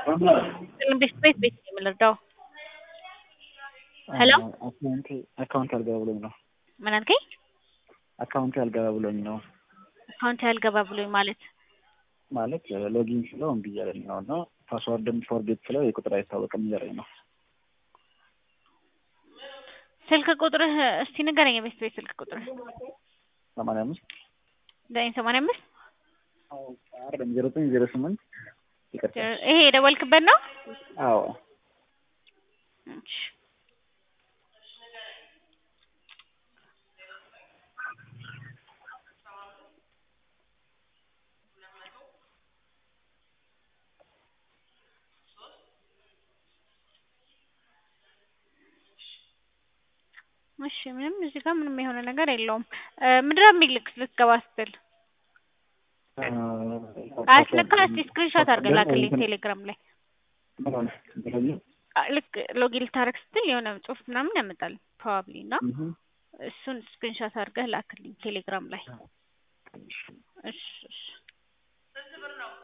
ቤት ቤት ቤት ነው የምንረዳው። ሄሎ አካውንቴ አካውንት አልገባ ብሎኝ ነው። ምን አልከኝ? አካውንቴ አልገባ ብሎኝ ነው አካውንት ያልገባ ብሎኝ ማለት ማለት ሎጊን ስለው እምቢ እያለኝ ነው እና ፓስዋርድም ፎርጌት ስለው የቁጥር አይታወቅም እያለኝ ነው። ስልክ ቁጥርህ እስቲ ንገረኝ። የቤት ቤት ስልክ ቁጥርህ ሰማንያ አምስት ዘጠኝ ሰማንያ አምስት አይደለም ዜሮ ዘጠኝ ዜሮ ስምንት ይቅርታ። ይሄ የደወልክበት ነው? አዎ እሺ። እሺ ምንም እዚህ ጋር ምንም የሆነ ነገር የለውም። ምንድን ነው የሚልክ ልትገባ ስትል አያስነካ። እስቲ ስክሪንሾት አድርገህ ላክልኝ ቴሌግራም ላይ ምን ሆነ? ብሎኝ አ- ልክ ሎጊን ልታረግ ስትል የሆነ ጽሁፍ ምናምን ያመጣል ፕሮባብሊ እና እህ እሱን ስክሪንሾት አድርገህ ላክልኝ ቴሌግራም ላይ። እሺ እሺ